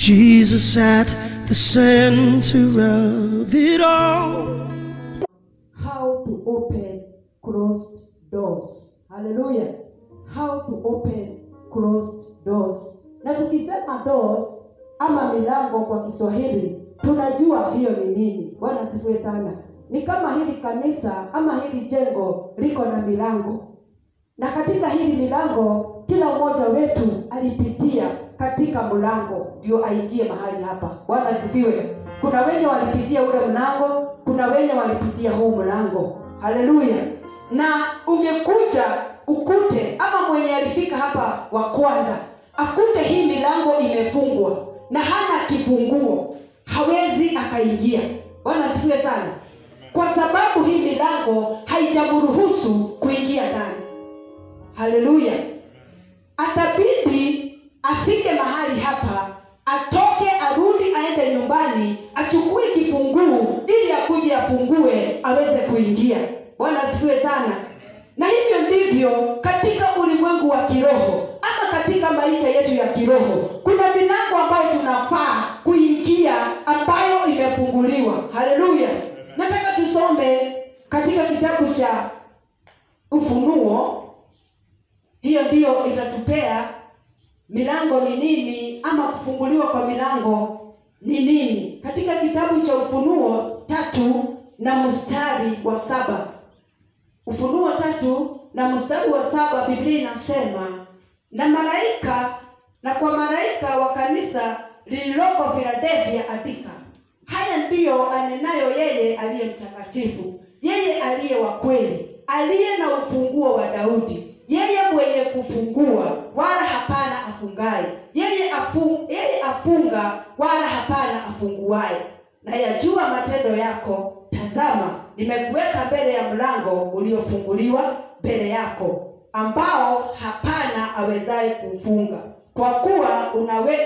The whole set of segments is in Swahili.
Jesus at the center of it all. how to open closed doors haleluya how to open closed doors na tukisema doors ama milango kwa kiswahili tunajua hiyo ni nini bwana asifiwe sana ni kama hili kanisa ama hili jengo liko na milango na katika hili milango kila mmoja wetu alipitia katika mlango ndio aingie mahali hapa bwana asifiwe kuna wenye walipitia ule mlango kuna wenye walipitia huu mlango haleluya na ungekuja ukute ama mwenye alifika hapa wa kwanza akute hii milango imefungwa na hana kifunguo hawezi akaingia bwana asifiwe sana kwa sababu hii milango haijamruhusu kuingia ndani haleluya atabidi afike mahali hapa atoke arudi aende nyumbani achukue kifunguu ili akuje afungue aweze kuingia bwana asifiwe sana na hivyo ndivyo katika ulimwengu wa kiroho ama katika maisha yetu ya kiroho kuna milango ambayo tunafaa kuingia ambayo imefunguliwa haleluya nataka tusome katika kitabu cha ufunuo hiyo ndiyo itatupea milango ni nini ama kufunguliwa kwa milango ni nini katika kitabu cha ufunuo tatu na mstari wa saba ufunuo tatu na mstari wa saba biblia inasema na malaika na kwa malaika wa kanisa lililoko filadelfia andika haya ndiyo anenayo yeye aliye mtakatifu yeye aliye wa kweli aliye na ufunguo wa daudi yeye mwenye kufungua wala hapana afungaye yeye, afu, yeye afunga wala hapana afunguaye na yajua matendo yako tazama nimekuweka mbele ya mlango uliofunguliwa mbele yako ambao hapana awezaye kuufunga kwa kuwa unawe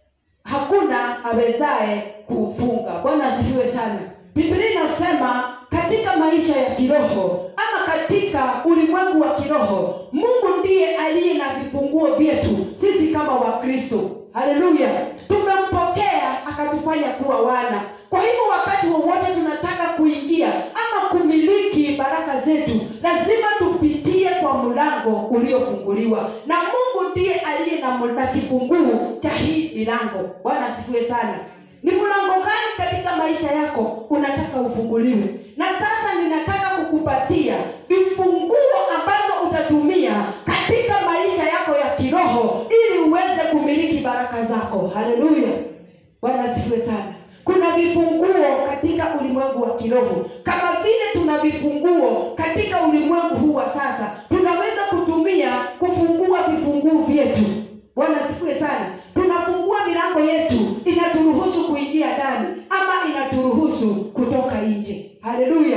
hakuna awezaye kuufunga bwana asifiwe sana biblia inasema katika maisha ya kiroho ama katika ulimwengu wa kiroho mungu ndiye aliye na vifunguo vyetu sisi kama wakristo haleluya tumempokea akatufanya kuwa wana kwa hivyo wakati wowote tunataka kuingia ama kumiliki baraka zetu lazima tupitie kwa mlango uliofunguliwa na mungu ndiye aliye na, na kifunguu cha hii milango bwana asifiwe sana ni mlango gani katika maisha yako unataka ufunguliwe na sasa ninataka kukupatia vifunguo ambazo utatumia katika maisha yako ya kiroho ili uweze kumiliki baraka zako haleluya bwana asifiwe sana kuna vifunguo katika ulimwengu wa kiroho kama vile tuna vifunguo katika ulimwengu huu wa sasa tunaweza kutumia kufungua vifunguu vyetu bwana asifiwe sana tunafungua milango yetu inaturuhusu kuingia ndani ama inaturuhusu kutoka nje haleluya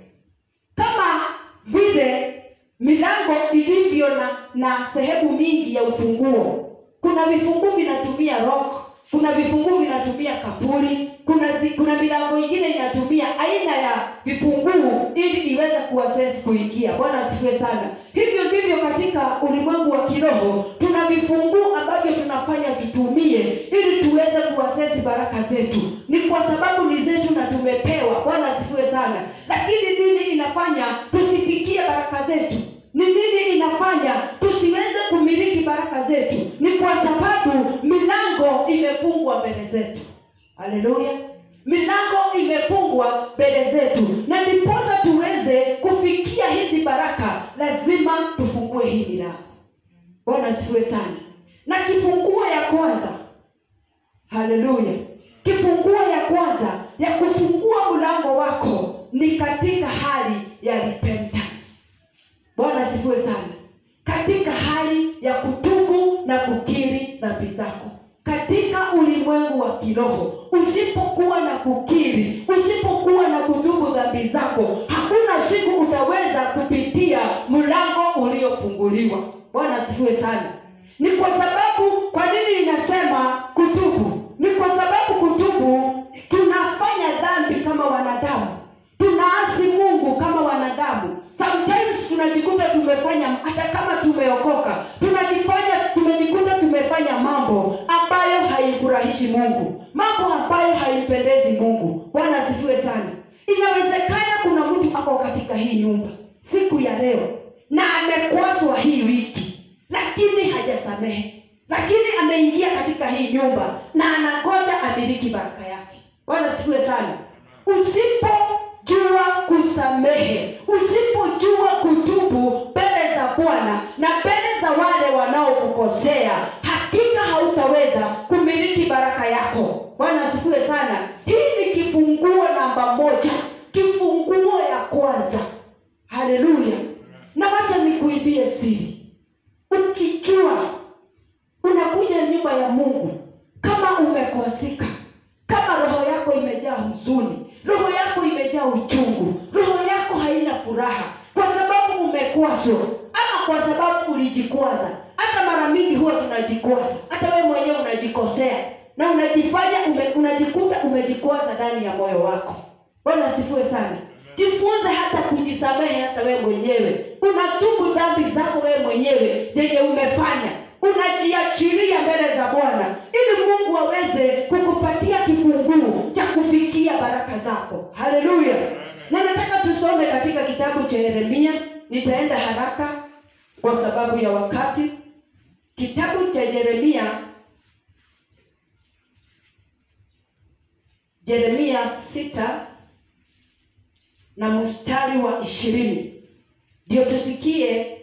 kama vile milango ilivyo na na sehemu mingi ya ufunguo kuna vifunguu vinatumia rock kuna vifunguu vinatumia kafuri kuna zi, kuna milango ingine inatumia aina ya vifunguu ili iweze kuwasesi kuingia bwana asifiwe sana hivyo ndivyo katika ulimwengu wa kiroho tuna vifunguu ambavyo tunafanya tutumie ili tuweze kuwasesi baraka zetu ni kwa sababu ni zetu na tumepewa bwana asifiwe sana lakini nini inafanya tusifikie baraka zetu ni nini inafanya tusiweze kumiliki baraka zetu ni kwa sababu milango imefungwa mbele zetu haleluya milango imefungwa mbele zetu na ndiposa tuweze kufikia hizi baraka lazima tufungue hii milango bwana asifiwe sana na kifunguo ya kwanza haleluya kifunguo ya kwanza ya kufungua mlango wako ni katika hali ya repentance bwana asifiwe sana katika hali ya kutubu na kukiri dhambi zako katika ulimwengu wa kiroho usipokuwa na kukiri usipokuwa na kutubu dhambi zako hakuna siku utaweza kupitia mlango uliofunguliwa bwana asifiwe sana ni kwa sababu kwa nini ninasema kutubu ni kwa sababu kutubu tunafanya dhambi kama wanadamu tunaasi mungu kama wanadamu sometimes tunajikuta tumefanya hata kama tumeokoka tunajifanya tumejikuta tumefanya mambo ambayo haifurahishi haimfurahishi mungu mambo ambayo haimpendezi mungu bwana asifiwe sana inawezekana kuna mtu ako katika hii nyumba siku ya leo na amekwazwa hii wiki lakini hajasamehe lakini ameingia katika hii nyumba na anangoja amiliki baraka yake bwana asifiwe sana usipojua kusamehe usipojua kutubu mbele za bwana na mbele za wale wanaokukosea hakika hautaweza kumiliki baraka yako bwana asifiwe sana hii ni kifunguo namba moja kifunguo ya kwanza haleluya na wacha nikuibie siri ukijua unakuja nyumba ya mungu kama umekwasika kama roho yako imejaa huzuni roho yako imejaa uchungu roho yako haina furaha kwa sababu umekwazwa ama kwa sababu ulijikwaza hata mara mingi huwa tunajikwaza hata wewe mwenyewe unajikosea na unajifanya ume, unajikuta umejikwaza ndani ya moyo wako bwana asifiwe sana jifunze hata kujisamehe hata wewe mwenyewe unatubu dhambi zako wewe mwenyewe zenye umefanya unajiachilia mbele za bwana ili mungu aweze kukupatia kifunguu cha kufikia baraka zako haleluya na nataka tusome katika kitabu cha yeremia nitaenda haraka kwa sababu ya wakati kitabu cha yeremia yeremia sita na mstari wa ishirini ndio tusikie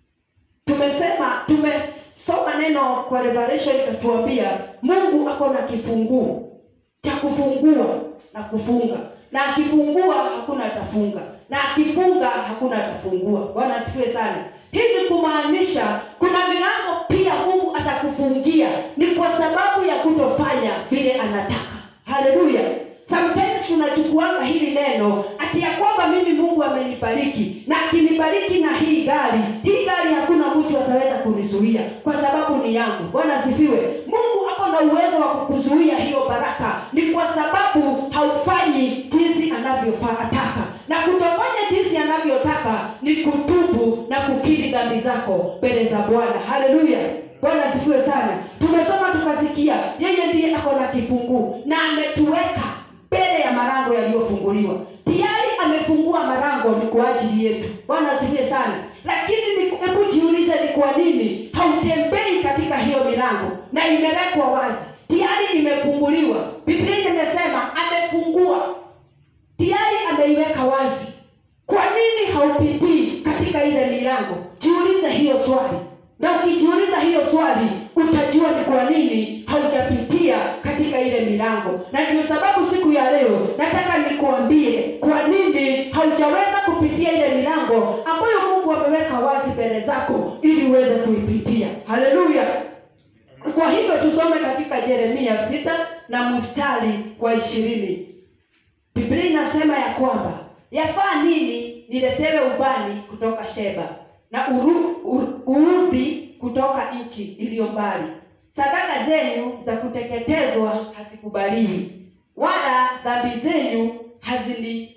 tumesema tumesoma neno kwa revelation ikatuambia mungu ako na kifunguu cha kufungua na kufunga na akifungua hakuna atafunga na akifunga hakuna atafungua bwana asifiwe sana hii ni kumaanisha kuna milango pia mungu atakufungia ni kwa sababu ya kutofanya vile anataka haleluya sometimes tunachukuanga hili neno ati ya kwamba mimi mungu amenibariki na akinibariki na hii gari hii gari hakuna mtu ataweza kunizuia kwa sababu ni yangu bwana asifiwe mungu ako na uwezo wa kukuzuia hiyo baraka ni kwa sababu haufanyi jinsi anavyotaka na kutofanya jinsi anavyotaka ni kutubu na kukiri dhambi zako mbele za bwana haleluya bwana asifiwe sana tumesoma tukasikia yeye ndiye ako na kifunguu na ametuweka mbele ya marango yaliyofunguliwa tayari amefungua marango ni kwa ajili yetu bwana asifiwe sana lakini ni- hebu jiulize ni kwa nini hautembei katika hiyo milango na imewekwa wazi tayari imefunguliwa biblia imesema amefungua tayari ameiweka wazi kwa nini haupitii katika ile milango jiulize hiyo swali na ukijiuliza hiyo swali utajua ni kwa nini haujapitia katika ile milango na ndio sababu siku ya leo nataka nikuambie kwa nini haujaweza kupitia ile milango ambayo mungu ameweka wazi mbele zako ili uweze kuipitia haleluya kwa hivyo tusome katika yeremia sita na mstari wa ishirini biblia inasema ya kwamba yafaa nini niletewe ubani kutoka sheba na uru, uru, uudhi kutoka nchi iliyo mbali sadaka zenyu za kuteketezwa hazikubaliwi wala dhambi zenyu hazini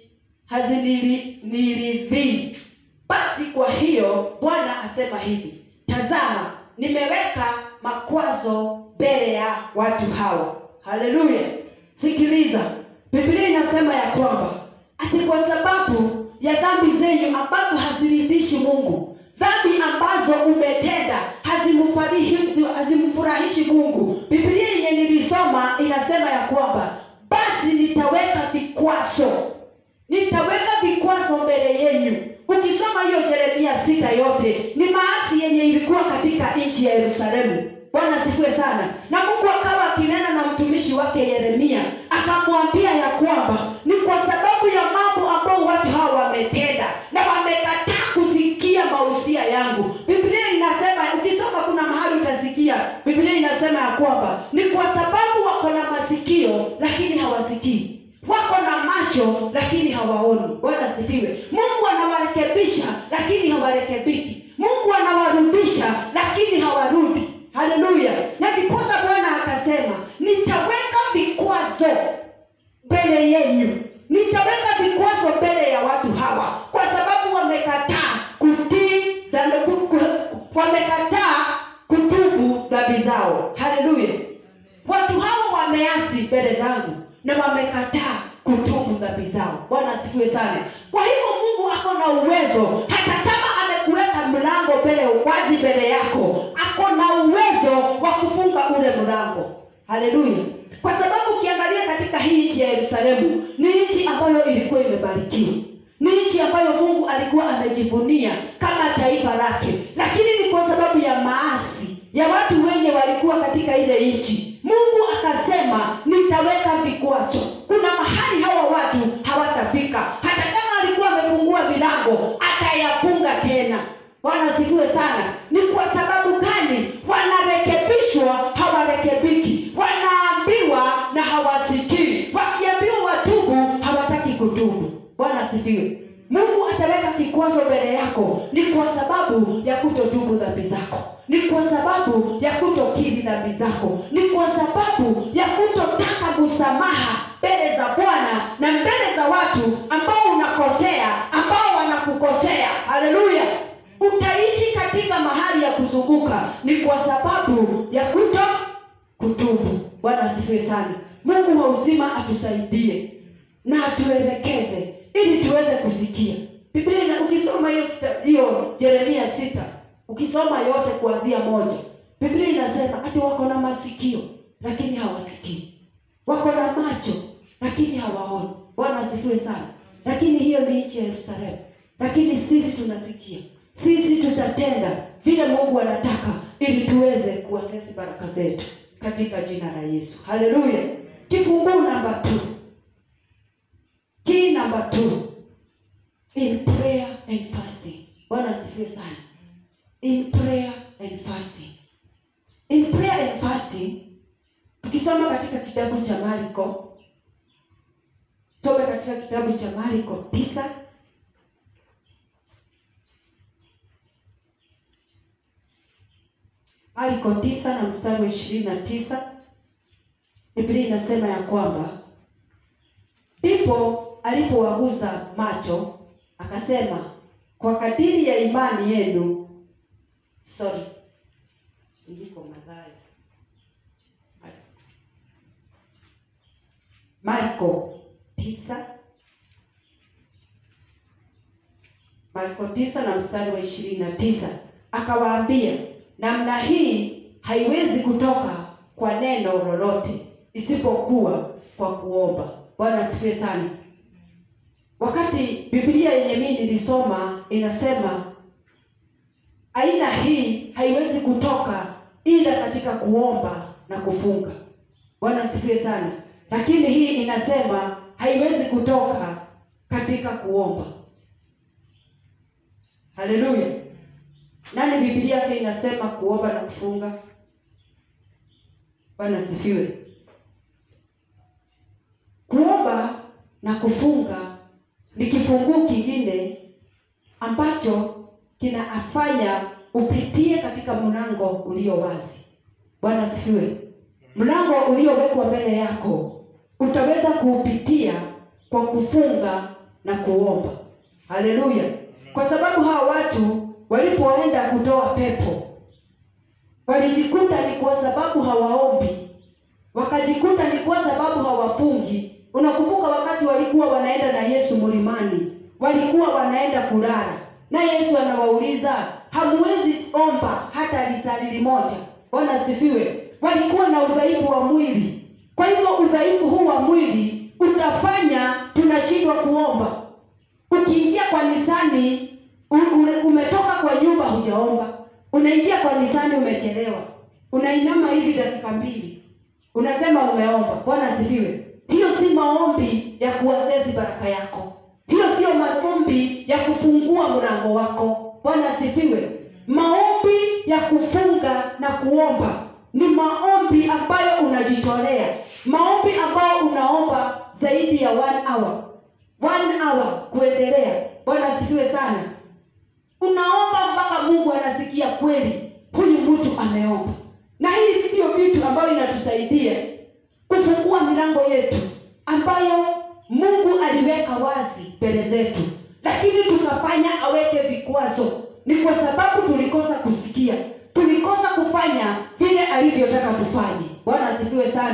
haziniliridhii basi kwa hiyo bwana asema hivi tazama nimeweka makwazo mbele ya watu hawa haleluya sikiliza biblia inasema ya kwamba ati kwa sababu ya dhambi zenyu ambazo haziridhishi mungu dhambi ambazo umetenda hazimfurahishi hazimfurahishi mungu biblia yenye nilisoma inasema ya kwamba basi nitaweka vikwazo nitaweka vikwazo mbele yenyu ukisoma hiyo jeremia sita yote ni maasi yenye ilikuwa katika nchi ya yerusalemu bwana sifiwe sana na mungu akawa akinena na mtumishi wake yeremia akamwambia ya kwamba ni kwa sababu ya mambo ambao watu hawa wametenda na wamekataa kusikia mausia yangu biblia inasema ukisoma kuna mahali utasikia biblia inasema ya kwamba ni kwa sababu wako na masikio lakini hawasikii wako na macho lakini hawaoni bwana sifiwe mungu anawarekebisha lakini hawarekebiki mungu anawarudisha lakini hawarudi haleluya na ndiposa bwana akasema nitaweka vikwazo mbele yenyu nitaweka vikwazo mbele ya watu hawa kwa sababu wamekataa kutii dhambi- ku- ku- wamekataa kutubu dhambi zao haleluya watu hao na wamekataa kutubu dhambi zao bwana asifiwe sana kwa hivyo mungu ako na uwezo hata kama amekuweka mlango mbele wazi mbele yako ako na uwezo wa kufunga ule mlango haleluya kwa sababu ukiangalia katika hii nchi ya yerusalemu ni nchi ambayo ilikuwa imebarikiwa ni nchi ambayo mungu alikuwa amejivunia kama taifa lake lakini ni kwa sababu ya maasi ya watu wenye walikuwa katika ile nchi mungu akasema nitaweka vikwazo kuna mahali hawa watu hawatafika hata kama alikuwa amefungua milango atayafunga tena bwana asifiwe sana ni kwa sababu gani wanarekebishwa hawarekebiki wanaambiwa na hawasikii wakiambiwa watubu hawataki kutubu bwana asifiwe mungu ataweka kikwazo mbele yako ni kwa sababu ya kutotubu dhambi zako ni kwa sababu ya kutokiri dhambi zako ni kwa sababu ya kutotaka msamaha mbele za bwana na mbele za watu ambao unakosea ambao wanakukosea haleluya utaishi katika mahali ya kuzunguka ni kwa sababu ya kuto kutubu bwana asifiwe sana mungu wa uzima atusaidie na atuelekeze ili tuweze kusikia biblia ina- ukisoma hiyo kita- hiyo jeremia sita ukisoma yote kuanzia moja biblia inasema ati wako na masikio lakini hawasikii wako na macho lakini hawaoni bwana asifiwe sana lakini hiyo ni nchi ya yerusalemu lakini sisi tunasikia sisi tutatenda vile mungu anataka ili tuweze kuasesi baraka zetu katika jina la yesu haleluya kifunguu namba t key number two in prayer and fasting bwana asifiwe sana in prayer and fasting in prayer and fasting tukisoma katika kitabu cha mariko some katika kitabu cha mariko tisa mariko tisa na mstari wa ishirini na tisa biblia inasema ya kwamba ndipo alipowagusa macho akasema kwa kadiri ya imani yenu sorry iliko madhayo marko tisa marko tisa na mstari wa ishirini na tisa akawaambia namna hii haiwezi kutoka kwa neno lolote isipokuwa kwa kuomba bwana asifiwe sana wakati biblia yenye mii nilisoma inasema aina hii haiwezi kutoka ila katika kuomba na kufunga bwana asifiwe sana lakini hii inasema haiwezi kutoka katika kuomba haleluya nani biblia yake inasema kuomba na kufunga bwana asifiwe kuomba na kufunga ni kifunguu kingine ambacho kinafanya upitie katika mlango ulio wazi bwana asifiwe mlango uliowekwa mbele yako utaweza kuupitia kwa kufunga na kuomba haleluya kwa sababu hawa watu walipoenda kutoa pepo walijikuta ni kwa sababu hawaombi wakajikuta ni kwa sababu hawafungi unakumbuka wakati walikuwa wanaenda na yesu mlimani walikuwa wanaenda kulala na yesu anawauliza hamwezi omba hata lisali limoja bwana asifiwe walikuwa na udhaifu wa mwili kwa hivyo udhaifu huu wa mwili utafanya tunashindwa kuomba ukiingia kwa nisani u- ule- umetoka kwa nyumba hujaomba unaingia kwa nisani umechelewa unainama hivi dakika mbili unasema umeomba bwana asifiwe hiyo si maombi ya kuasesi baraka yako hiyo sio maombi ya kufungua mlango wako bwana asifiwe maombi ya kufunga na kuomba ni maombi ambayo unajitolea maombi ambayo unaomba zaidi ya one hour one hour kuendelea bwana asifiwe sana unaomba mpaka mungu anasikia kweli huyu mtu ameomba na hii ndiyo vitu ambayo inatusaidia kufungua milango yetu ambayo mungu aliweka wazi mbele zetu lakini tukafanya aweke vikwazo ni kwa sababu tulikosa kusikia tulikosa kufanya vile alivyotaka tufanye bwana asifiwe sana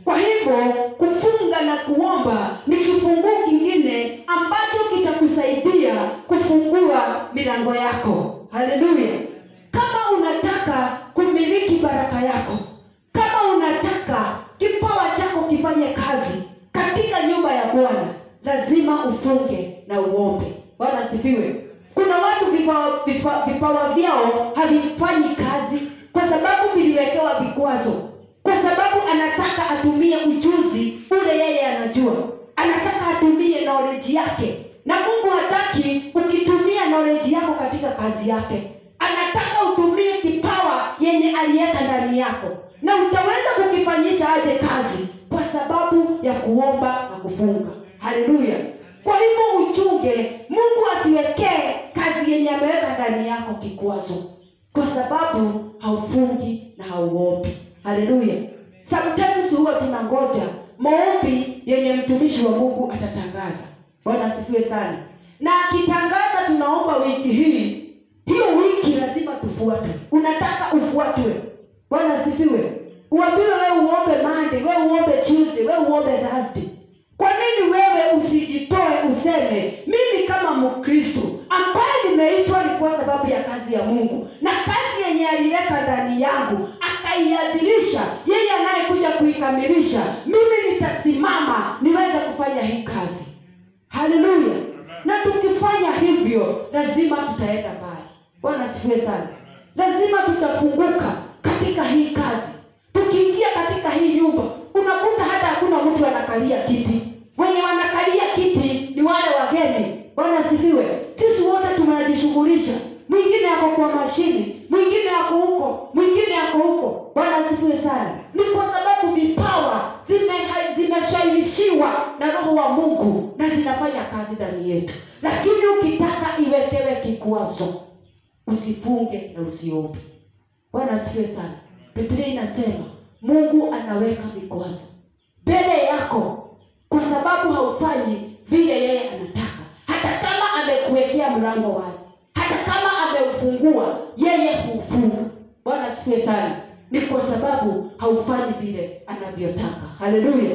kwa hivyo kufunga na kuomba ni kifunguu kingine ambacho kitakusaidia kufungua milango yako haleluya kama unataka kumiliki baraka yako kama unataka kipawa chako kifanye kazi katika nyumba ya bwana lazima ufunge na uombe bwana asifiwe kuna watu vipawa, vipa, vipawa vyao havifanyi kazi kwa sababu viliwekewa vikwazo kwa sababu anataka atumie ujuzi ule yeye anajua anataka atumie knowledge yake na mungu hataki ukitumia knowledge yako katika kazi yake anataka utumie kipawa yenye aliweka ndani yako na utaweza kukifanyisha aje kazi kwa sababu ya kuomba na kufunga haleluya kwa hivyo uchunge mungu asiwekee kazi yenye ameweka ndani yako kikwazo kwa sababu haufungi na hauombi haleluya sometimes huwa tunangoja maombi yenye mtumishi wa mungu atatangaza bwana asifiwe sana na akitangaza tunaomba wiki hii hiyo wiki lazima tufuate unataka ufuatwe bwana asifiwe uambiwe wewe uombe monday wewe uombe tuesday wewe uombe thursday kwa nini wewe usijitoe useme mimi kama mkristo ambaye nimeitwa ni kwa sababu ya kazi ya mungu na kazi yenye aliweka ndani yangu akaiadhirisha yeye anayekuja kuikamilisha mimi nitasimama niweze kufanya hii kazi haleluya na tukifanya hivyo lazima tutaenda mbali bwana asifiwe sana lazima tutafunguka katika hii kazi tukiingia katika hii nyumba unakuta hata hakuna mtu anakalia kiti wenye wanakalia kiti ni wale wageni bwana asifiwe sisi wote tunajishughulisha mwingine ako kwa mashini mwingine ako huko mwingine ako huko bwana asifiwe sana ni kwa sababu vipawa zime- zimeshawishiwa na roho wa mungu na zinafanya kazi ndani yetu lakini ukitaka iwekewe kikwazo usifunge na usiombe bwana asifiwe sana biblia inasema mungu anaweka vikwazo mbele yako kwa sababu haufanyi vile yeye anataka hata kama amekuwekea mlango wazi hata kama ameufungua yeye huufunga bwana asifiwe sana ni kwa sababu haufanyi vile anavyotaka haleluya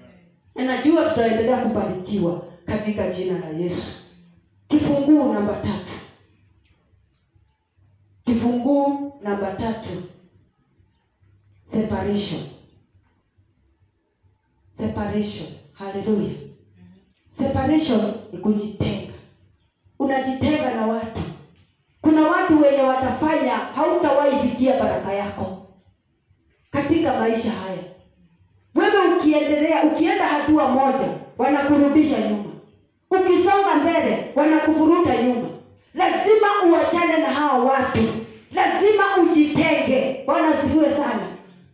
na najua tutaendelea kubarikiwa katika jina la yesu kifunguu namba tatu kifunguu namba tatu separation separation haleluya separation ni kujitenga unajitenga na watu kuna watu wenye watafanya hautawahi fikia baraka yako katika maisha haya wewe ukiendelea ukienda hatua moja wanakurudisha nyuma ukisonga mbele wanakuvuruta nyuma lazima uachane na hawa watu lazima ujitenge bwana asifiwe sana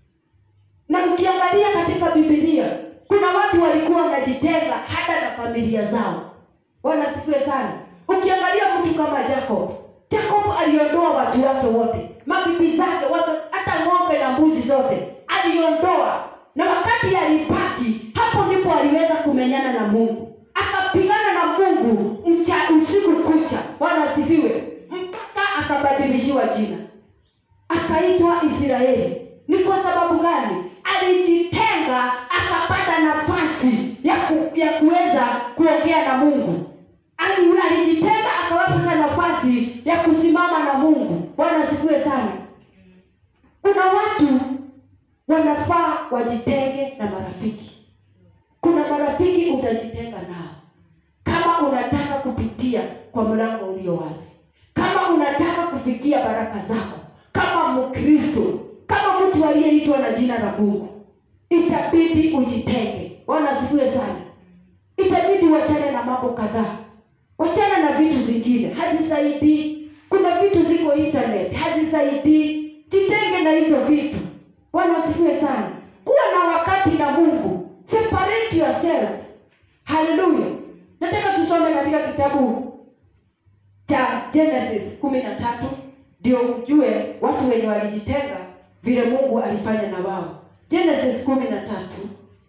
na ukiangalia katika bibilia kuna watu walikuwa wanajitenga hata na familia zao bwana asifiwe sana ukiangalia mtu kama jacob jacob aliondoa watu wake wote mabibi zake wake hata ng'ombe na mbuzi zote aliondoa na wakati alibaki hapo ndipo aliweza kumenyana na mungu akapigana na mungu mcha usiku kucha bwana asifiwe mpaka akabadilishiwa jina akaitwa israeli ni kwa sababu gani alijitenga akapata nafasi ya, ku, ya kuweza kuongea na mungu Ali, alijitenga akawapata nafasi ya kusimama na mungu bwana asifiwe sana kuna watu wanafaa wajitenge na marafiki kuna marafiki utajitenga nao kama unataka kupitia kwa mlango ulio wazi kama unataka kufikia baraka zako kama mkristo kama mtu aliyeitwa na jina la mungu itabidi ujitenge bwana asifiwe sana itabidi wachane na mambo kadhaa wachana na vitu zingine hazisaidii kuna vitu ziko internet hazisaidii jitenge na hizo vitu bwana asifiwe sana kuwa na wakati na mungu separate yourself haleluya nataka tusome katika kitabu cha genesis kumi na tatu ndio ujue watu wenye walijitenga vile mungu alifanya na wao genesis kumi na tatu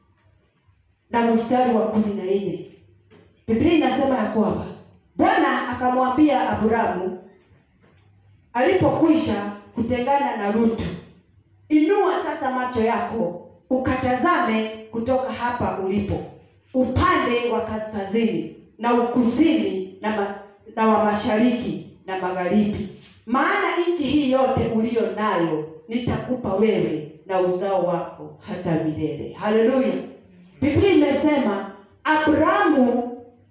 na mstari wa kumi na nne biblia inasema ya kwamba bwana akamwambia abrahamu alipokwisha kutengana na rutu inua sasa macho yako ukatazame kutoka hapa ulipo upande wa kaskazini na ukusini na, ma, na wa mashariki na magharibi maana nchi hii yote uliyo nayo nitakupa wewe na uzao wako hata milele haleluya biblia imesema abrahamu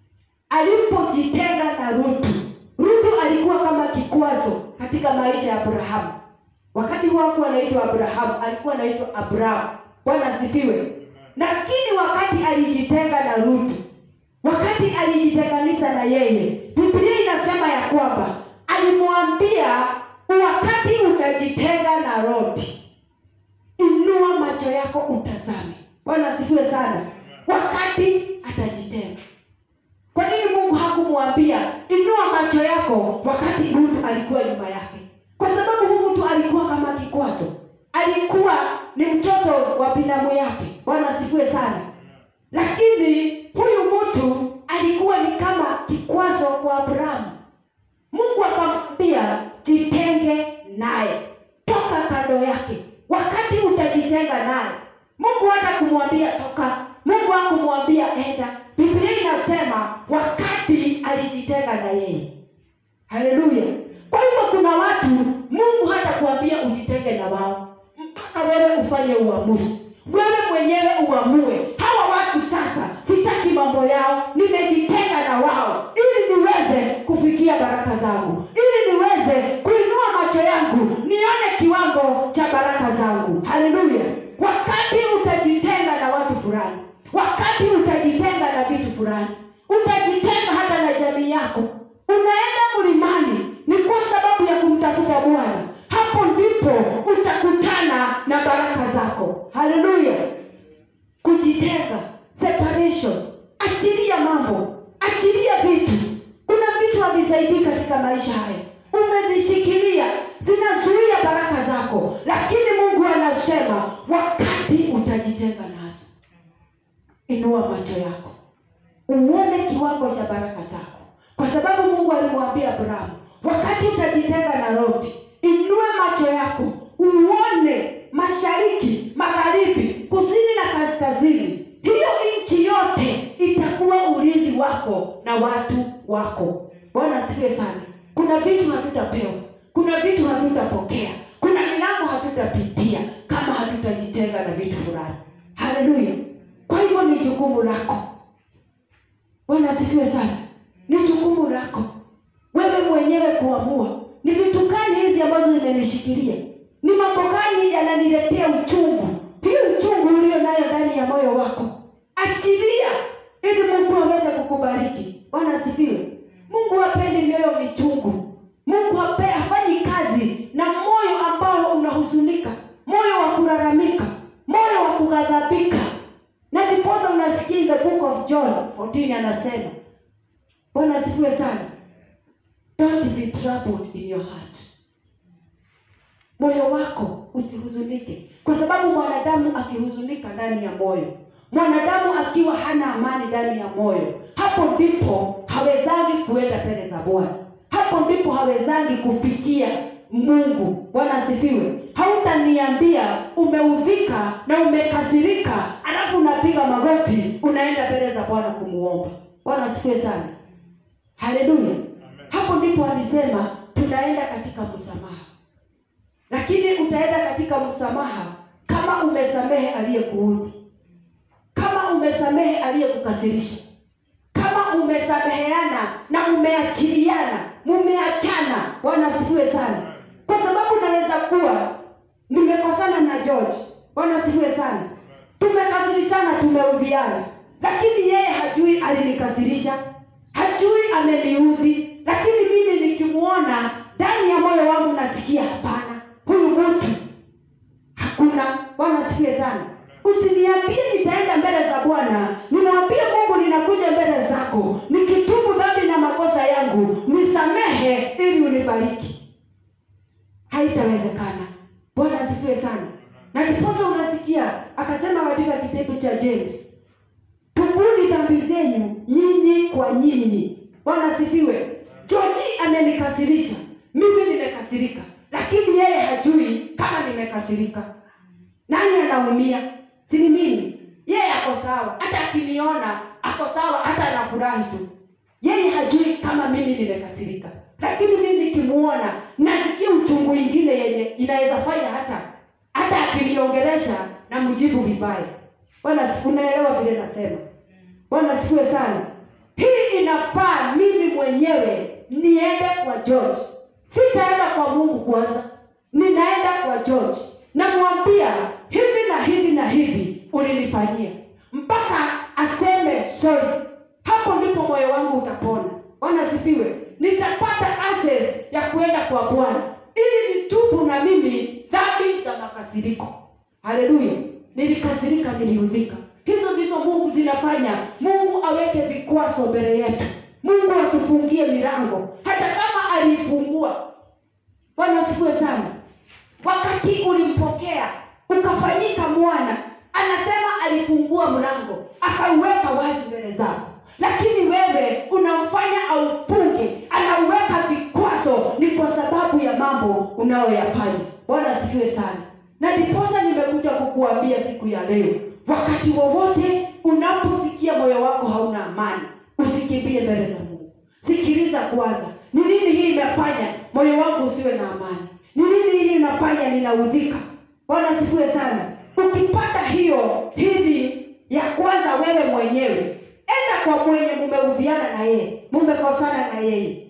alipojitenga na rutu rutu alikuwa kama kikwazo katika maisha ya abrahamu wakati huo hakuwa anaitwa abrahamu alikuwa anaitwa abrahamu bwana asifiwe lakini wakati alijitenga na rutu wakati alijitenganisha na yeye biblia inasema ya kwamba alimwambia wakati utajitenga na roti inua macho yako utazame bwana asifiwe sana wakati atajitenga kwa nini mungu hakumwambia inua macho yako wakati mtu alikuwa nyuma yake kwa sababu huyu mtu alikuwa kama kikwazo alikuwa ni mtoto wa binamu yake bwana asifiwe sana lakini huyu mtu alikuwa ni kama kikwazo kwa abrahamu mungu akamwambia jitenge naye toka kando yake wakati utajitenga naye mungu hata kumwambia toka mungu hakumwambia enda biblia inasema wakati alijitenga na yeye haleluya kwa hivyo kuna watu mungu hata kuambia ujitenge na wao mpaka wewe ufanye uamuzi wewe mwenyewe uamue hawa watu sasa sitaki mambo yao nimejitenga na wao ili niweze kufikia baraka zangu ili niweze kuinua macho yangu nione kiwango cha baraka zangu haleluya wakati utajitenga na watu fulani wakati utajitenga na vitu fulani utajitenga hata na jamii yako unaenda mlimani ni kwa sababu ya kumtafuta bwana hapo ndipo utakutana na baraka zako haleluya kujitenga separation achilia mambo achilia vitu kuna vitu havisaidii katika maisha haya umezishikilia zinazuia baraka zako lakini mungu anasema wakati utajitenga nazo inua macho yako uone kiwango cha baraka zako kwa sababu mungu alimwambia abrahamu wakati utajitenga na roti inue macho yako uone mashariki magharibi kusini na kaskazini hiyo nchi yote itakuwa urithi wako na watu wako bwana asifiwe sana kuna vitu hatutapewa kuna vitu hatutapokea kuna milango hatutapitia kama hatutajitenga na vitu fulani haleluya kwa hivyo ni jukumu lako bwana asifiwe sana ni jukumu lako wewe mwenyewe kuamua ni vitu gani hizi ambazo zimenishikilia ni mambo gani yananiletea uchungu hii uchungu ulio nayo ndani ya moyo wako achilia ili mungu aweze kukubariki bwana asifiwe mungu hapendi mioyo michungu mungu hape- hafanyi kazi na moyo ambao unahuzunika moyo wa kulalamika moyo wa kughadhabika na ndiposa unasikia in the book of john 14 anasema bwana asifiwe sana don't be troubled in your heart moyo wako usihuzunike kwa sababu mwanadamu akihuzunika ndani ya moyo mwanadamu akiwa hana amani ndani ya moyo hapo ndipo hawezangi kuenda mbele za bwana hapo ndipo hawezangi kufikia mungu bwana asifiwe hautaniambia umeudhika na umekasirika alafu unapiga magoti unaenda mbele za bwana kumuomba bwana asifiwe sana haleluya hapo ndipo alisema tunaenda katika msamaha lakini utaenda katika msamaha kama umesamehe aliyekuudhi kama umesamehe aliyekukasirisha kama umesameheana na umeachiliana mumeachana bwana asifiwe sana kwa sababu naweza kuwa nimekosana na george bwana asifiwe sana tumekasirishana tumeudhiana lakini yeye hajui alinikasirisha hajui ameniudhi lakini mimi nikimwona ndani ya moyo wangu nasikia hapana huyu mtu hakuna bwana asifiwe sana usiniambie nitaenda mbele za bwana nimwambie mungu ninakuja mbele zako nikitubu dhambi na makosa yangu nisamehe ili unibariki haitawezekana bwana asifiwe sana na ndiposa unasikia akasema katika kitabu cha james tubuni dhambi zenyu nyinyi kwa nyinyi bwana asifiwe joji amenikasirisha mimi nimekasirika lakini yeye hajui kama nimekasirika nani anaumia sini mimi yeye ako sawa hata akiniona ako sawa hata anafurahi tu yeye hajui kama mimi nimekasirika lakini mimi nikimuona nasikia uchungu ingine yenye inaweza fanya hata hata akiniongelesha na mjibu vibaya bwana si- unaelewa vile nasema bwana sifiwe sana hii inafaa mimi mwenyewe niende kwa george sitaenda kwa mungu kwanza ninaenda kwa george namwambia hivi na hivi na hivi ulinifanyia mpaka aseme sorry hapo ndipo moyo wangu utapona bwana sifiwe nitapata access ya kuenda kwa bwana ili nitubu na mimi dhambi za makasiriko haleluya nilikasirika niliudhika hizo ndizo mungu zinafanya mungu aweke vikwazo mbele yetu mungu atufungie milango hata kama aliifungua bwana asifiwe sana wakati ulimpokea ukafanyika mwana anasema alifungua mlango akauweka wazi mbele zako lakini wewe unamfanya aufunge anauweka vikwazo ni kwa sababu ya mambo unayoyafanya bwana asifiwe sana na ndiposa nimekuja kukuambia siku ya leo wakati wowote unaposikia moyo wako hauna amani usikimbie mbele za mungu sikiliza kwanza ni nini hii imefanya moyo wangu usiwe na amani ni nini hii inafanya ninaudhika bwana asifiwe sana ukipata hiyo hili ya kwanza wewe mwenyewe enda kwa mwenye mumeudhiana na yeye mumekosana na yeye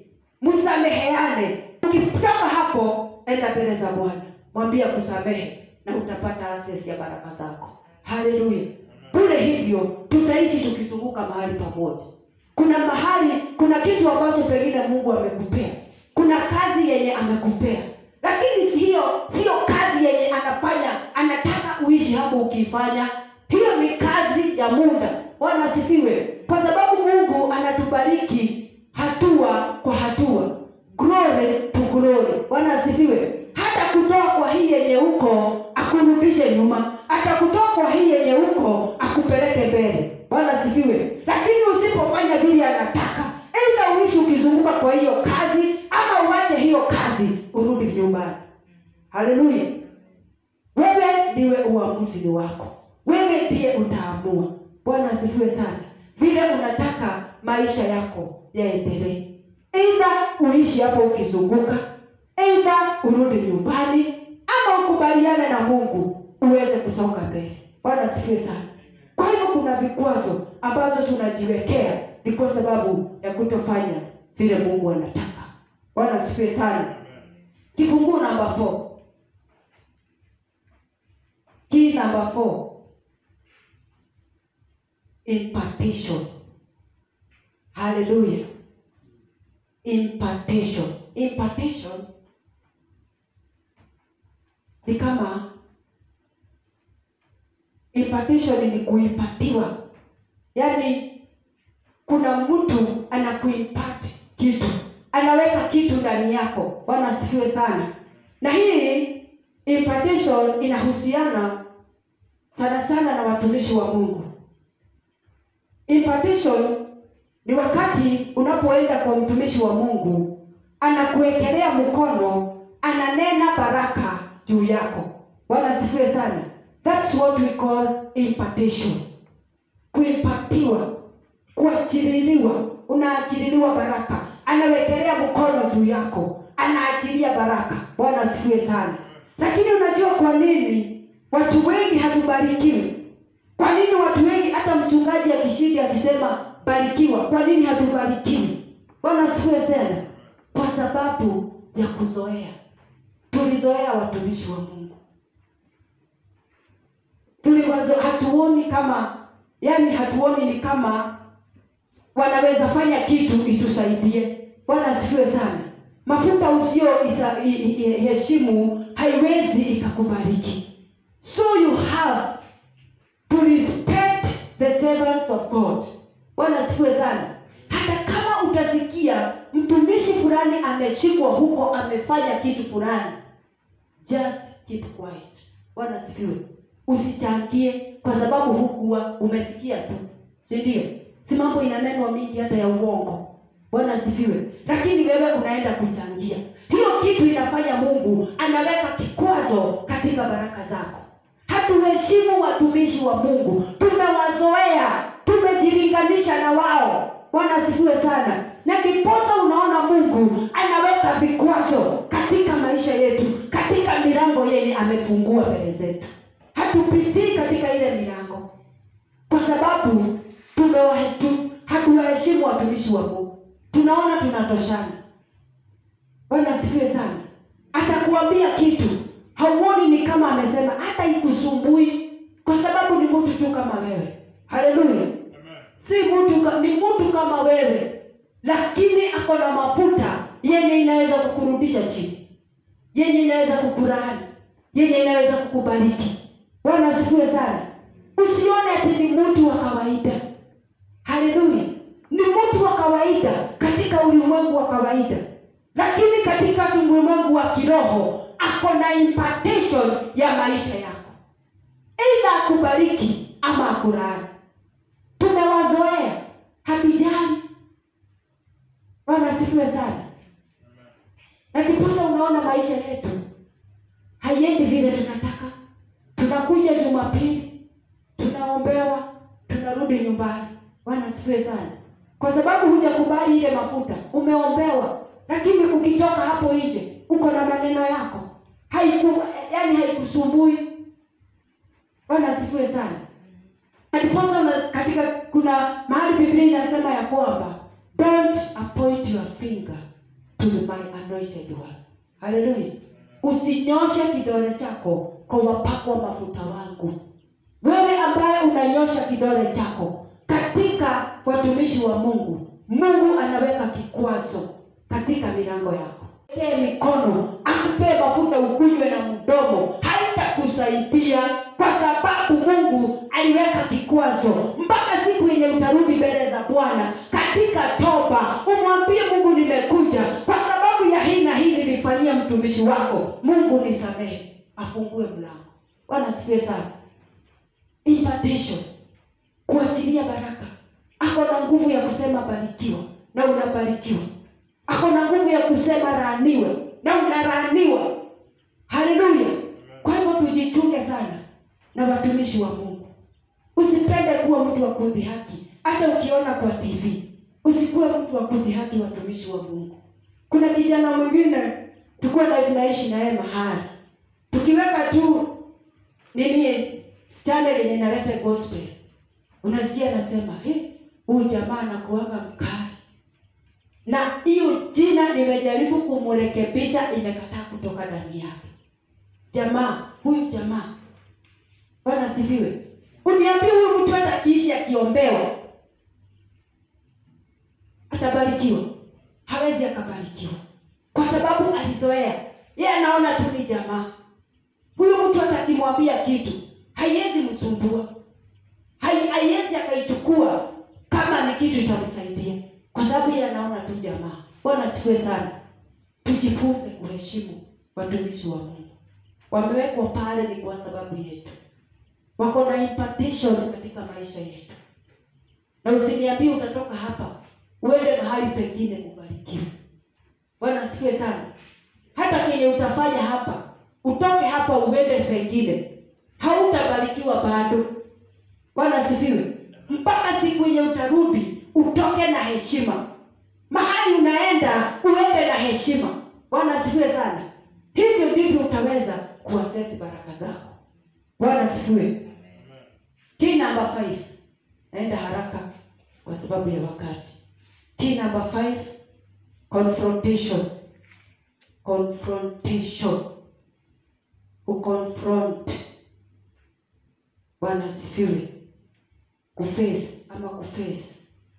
msameheane ukitoka hapo enda mbele za bwana mwambie kusamehe na utapata access ya baraka zako haleluya bule hivyo tutaishi tukizunguka mahali pamoja kuna mahali kuna kitu ambacho pengine mungu amekupea kuna kazi yenye amekupea lakini hiyo sio kazi yenye anafanya anataka uishi hapo ukiifanya hiyo ni kazi ya muda bwana asifiwe kwa sababu mungu anatubariki hatua kwa hatua glory to glory bwana asifiwe hata kutoa kwa hii yenye huko akurudishe nyuma atakutoa kwa hii yenye huko akupeleke mbele bwana asifiwe lakini usipofanya vile anataka enda uishi ukizunguka kwa hiyo kazi ama uache hiyo kazi urudi nyumbani haleluya wewe ndiwe uamuzi ni wako wewe ndiye utaamua bwana asifiwe sana vile unataka maisha yako yaendelee eidha uishi hapo ukizunguka eidha urudi nyumbani ama ukubaliane na mungu uweze kusonga mbele bwana asifiwe sana kwa hivyo kuna vikwazo ambazo tunajiwekea ni kwa sababu ya kutofanya vile mungu anataka bwana asifiwe sana kifunguu namba 4 key number 4 impartation haleluya impartation impartation ni kama impartation ni kuipatiwa yaani kuna mtu anakuimpart kitu anaweka kitu ndani yako bwana asifiwe sana na hii impartation inahusiana sana sana na watumishi wa mungu impartation ni wakati unapoenda kwa mtumishi wa mungu anakuwekelea mkono ananena baraka juu yako bwana asifiwe sana thats what we call impartation kuipatiwa kuachililiwa unaachililiwa baraka anawekelea mkono juu yako anaachilia baraka bwana asifiwe sana lakini unajua kwa nini watu wengi hatubarikiwi kwa nini watu wengi hata mchungaji akishindi akisema barikiwa kwa nini hatubarikiwi bwana asifiwe sana kwa sababu ya kuzoea tulizoea watumishi wa mungu tuliwazo hatuoni kama yani hatuoni ni kama wanaweza fanya kitu itusaidie bwana asifiwe sana mafuta usio isa- i- i- i- heshimu haiwezi ikakubariki so you have to respect the servants of god bwana asifiwe sana hata kama utasikia mtumishi fulani ameshikwa huko amefanya kitu fulani just keep quiet bwana asifiwe usichangie kwa sababu hukuwa umesikia tu si ndio si mambo inanenwa mingi hata ya uongo bwana asifiwe lakini wewe unaenda kuchangia hiyo kitu inafanya mungu anaweka kikwazo katika baraka zako hatuheshimu watumishi wa mungu tumewazoea tumejilinganisha na wao bwana asifiwe sana na ndiposa unaona mungu anaweka vikwazo katika maisha yetu katika milango yenye amefungua mbele zetu hatupitii katika ile milango kwa sababu tumewahe- tu- hatuwaheshimu watumishi wa mungu tunaona tunatoshana bwana asifiwe sana atakuambia kitu hauoni ni kama amesema hata ikusumbui kwa sababu ni mtu tu kama wewe haleluya si mtu ka- ni mtu kama wewe lakini ako na mafuta yenye inaweza kukurudisha chini yenye inaweza kukurani yenye inaweza kukubariki bwana asifiwe sana usione ati ni mtu wa kawaida haleluya ni mtu wa kawaida katika ulimwengu wa kawaida lakini katika ulimwengu wa kiroho ako na impartation ya maisha yako eidha akubariki ama akulaani tumewazoea hatujali bwana asifiwe sana na ndiposa unaona maisha yetu haiendi vile tunataka tunakuja jumapili tunaombewa tunarudi nyumbani bwana asifiwe sana kwa sababu hujakubali ile mafuta umeombewa lakini ukitoka hapo nje uko na maneno yako haiku yani haikusumbui bwana asifiwe sana Na ndiposa una- katika kuna mahali biblia inasema ya kwamba don't appoint your finger to my anointed one haleluya usinyoshe kidole chako kwa wapakwa mafuta wangu wewe ambaye unanyosha kidole chako katika watumishi wa mungu mungu anaweka kikwazo katika milango yako Ekee mikono akupee mafuta ukunywe na mdomo haitakusaidia kwa sababu mungu aliweka kikwazo mpaka siku yenye utarudi mbele za bwana katika toba umwambie mungu nimekuja kwa sababu ya hii na hii nilifanyia mtumishi wako mungu nisamehe afungue mlango bwana asifiwe sana impartation kuachilia baraka ako na nguvu ya kusema barikiwa na unabarikiwa ako na nguvu ya kusema raaniwe na unaraaniwa haleluya kwa hivyo tujichunge sana na watumishi wa mungu usipende kuwa mtu wa kudhihaki hata ukiona kwa tv usikuwe mtu wa kudhihaki watumishi wa mungu kuna kijana mwingine tulikuwa na tunaishi naye mahali tukiweka tu nini channel yenye inaleta gospel unasikia anasema "He, huyu jamaa anakuanga mkali na hiyo jina nimejaribu kumrekebisha imekataa kutoka ndani yake jamaa huyu jamaa bwana asifiwe uniambie huyu mtu hata akiishi akiombewa atabarikiwa hawezi akabarikiwa kwa sababu alizoea yeye anaona tu ni jamaa huyu mtu hata akimwambia kitu haiwezi msumbua Hai- haiwezi akaichukua kama ni kitu itamsaidia kwa sababu yeye anaona tu jamaa bwana asifiwe sana tujifunze kuheshimu watumishi wa mungu wamewekwa pale ni kwa sababu yetu wako na impartation katika maisha yetu na usiniambie utatoka hapa uende mahali pengine kubarikiwa bwana asifiwe sana hata kenye utafanya hapa utoke hapa uende pengine hautabarikiwa bado bwana asifiwe mpaka siku yenye utarudi utoke na heshima mahali unaenda uende na heshima bwana asifiwe sana hivyo ndivyo utaweza kuasesi baraka zako bwana asifiwe key number five naenda haraka kwa sababu ya wakati key number five confrontation confrontation kuconfront bwana asifiwe kuface ama kuface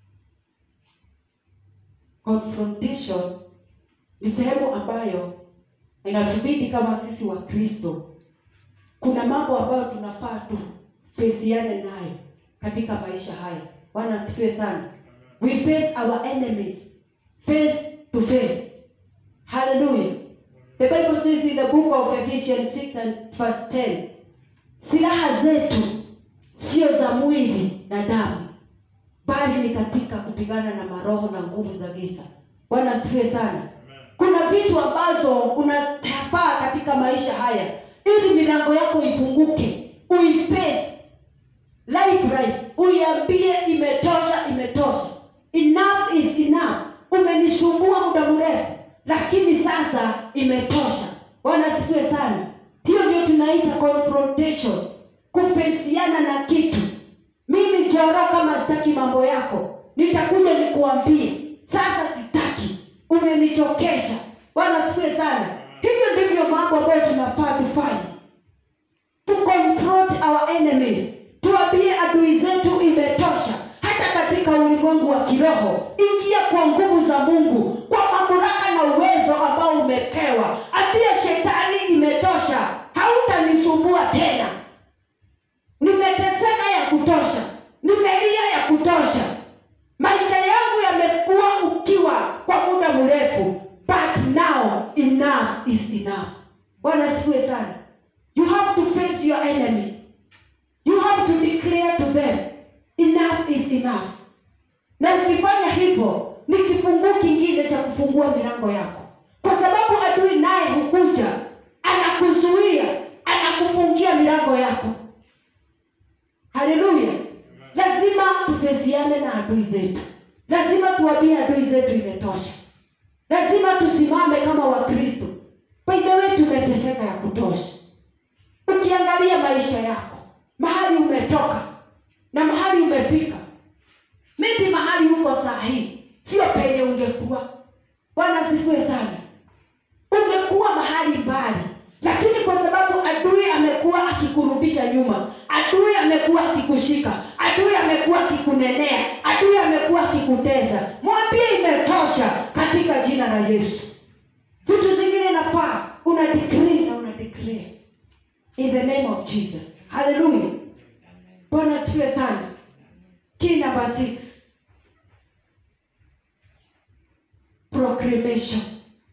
confrontation ni sehemu ambayo inatubidi kama sisi wa kristo kuna mambo ambayo tunafaa tu fesiane nayo katika maisha haya bwana asifiwe sana we face our enemies face to face hallelujah the bible says in the book of ephesians 6 and verse 10 silaha zetu sio za mwili na damu bali ni katika kupigana na maroho na nguvu za giza bwana asifiwe sana kuna vitu ambazo unafaa katika maisha haya ili milango yako ifunguke uiface life life uiambie imetosha imetosha enough is enough umenisumbua muda mrefu lakini sasa imetosha bwana asifiwe sana hiyo ndio tunaita confrontation kufesiana na kitu mimi joro kama sitaki mambo yako nitakuja nikuambie sasa sitaki umenichokesha bwana asifiwe sana hivyo ndivyo mambo ambayo tunafaa tufanye to confront our enemies tuambie adui zetu imetosha hata katika ulimwengu wa kiroho ingia kwa nguvu za mungu kwa mamlaka na uwezo ambao umepewa ambie shetani imetosha hautanisumbua tena nimeteseka ya kutosha nimelia ya kutosha maisha yangu yamekuwa ukiwa kwa muda mrefu but now enough is enough bwana asifiwe sana you have to face your enemy you have to declare to them enough is enough na ukifanya hivyo ni kifunguu kingine cha kufungua milango yako kwa sababu adui naye hukuja anakuzuia anakufungia milango yako haleluya lazima tufesiane na adui zetu lazima tuambie adui zetu imetosha lazima tusimame kama wakristo by the way tumeteseka ya kutosha ukiangalia maisha yako mahali umetoka na mahali umefika maybe mahali uko saa hii sio penye ungekuwa bwana asifiwe sana ungekuwa mahali mbali lakini kwa sababu adui amekuwa akikurudisha nyuma adui amekuwa akikushika adui amekuwa akikunenea adui amekuwa akikuteza mwambie imetosha katika jina la yesu vitu zingine nafaa una decree na una declare in the name of jesus haleluya bwana asifiwe sana key number six proclamation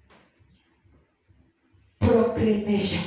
proclamation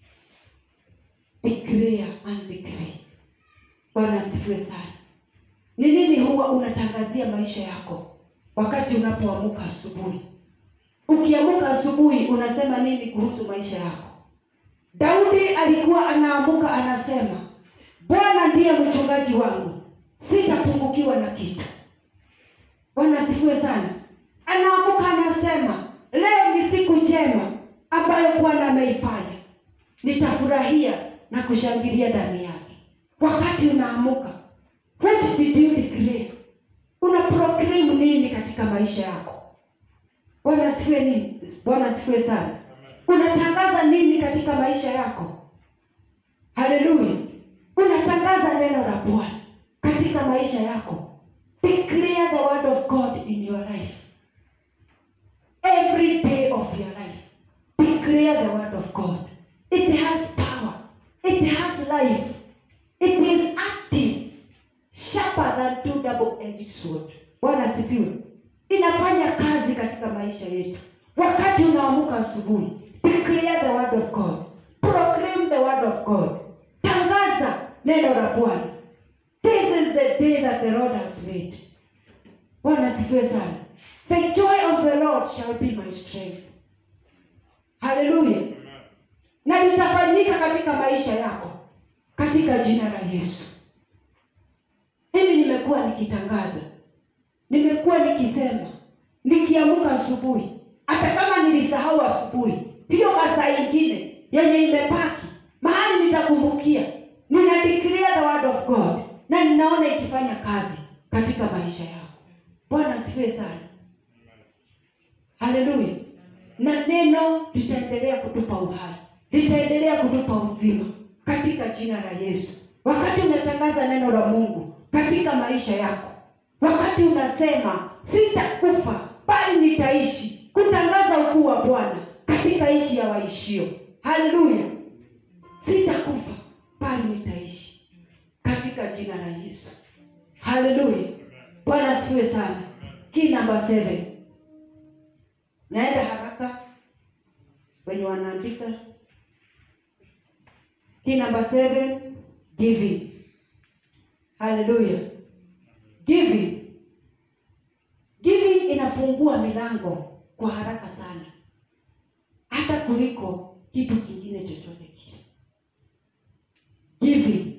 declare and decree bwana asifiwe sana ni nini huwa unatangazia maisha yako wakati unapoamuka asubuhi ukiamuka asubuhi unasema nini kuhusu maisha yako daudi alikuwa anaamuka anasema bwana ndiye mchungaji wangu sitapungukiwa na kitu bwana asifiwe sana anaamuka anasema leo ni siku njema ambayo bwana ameifanya nitafurahia na kushangilia ndani yake wakati unaamuka what did you declare una proclaim nini katika maisha yako bwana asifiwe nini bwana asifiwe sana unatangaza nini katika maisha yako haleluya unatangaza neno la bwana katika maisha yako declare the word of god in your life every day of your life declare the word of god it has power it has life it is active sharper than two double edged sword bwana asifiwe inafanya kazi katika maisha yetu wakati unaamuka asubuhi declare the word of god proclaim the word of god tangaza neno la bwana this is the day that the lord has made bwana asifiwe sana the joy of the lord shall be my strength haleluya na litafanyika katika maisha yako katika jina la yesu mimi nimekuwa nikitangaza nimekuwa nikisema nikiamuka asubuhi hata kama nilisahau asubuhi hiyo masaa ingine yenye imepaki mahali nitakumbukia nina declare the word of god na ninaona ikifanya kazi katika maisha yao bwana asifiwe sana haleluya na neno litaendelea kutupa uhai litaendelea kutupa uzima katika jina la yesu wakati unatangaza neno la mungu katika maisha yako wakati unasema sitakufa bali nitaishi kutangaza ukuu wa bwana katika nchi ya waishio haleluya sitakufa bali nitaishi katika jina la yesu haleluya bwana asifiwe sana kii namba seven naenda haraka wenye wanaandika kii namba seven giving haleluya giving giving inafungua milango kwa haraka sana hata kuliko kitu kingine chochote kile giving